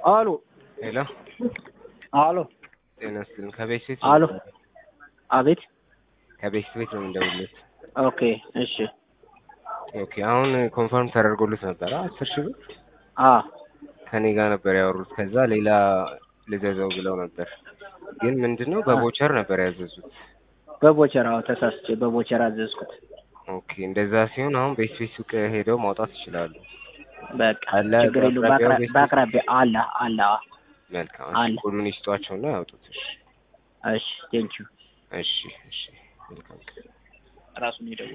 አሎ ሄሎ አሎ ጤና ይስጥልኝ። ከቤት ቤት አሎ አቤት ከቤት ቤት ነው የምንደውልለት። ኦኬ እሺ ኦኬ አሁን ኮንፈርም ተደርጎልት ነበረ አስር ሺህ ብር አ ከኔ ጋር ነበር ያወሩት። ከዛ ሌላ ልዘዘው ብለው ነበር፣ ግን ምንድነው በቦቸር ነበር ያዘዙት። በቦቸር አዎ ተሳስቼ በቦቸር አዘዝኩት። ኦኬ እንደዛ ሲሆን አሁን ቤት ቤት ሱቅ ሄደው ማውጣት ይችላሉ። በቃ አለ ችግር የለውም። በአቅራቢያው በአቅራ- ቤት- በአቅራቢያ አለ አለ አዎ። መልካም አለ። እሺ፣ ኮዱን ይስጧቸውና ያውጡት። እሺ እሺ ቴንኪዩ እሺ እሺ መልካም ራሱን ይደውል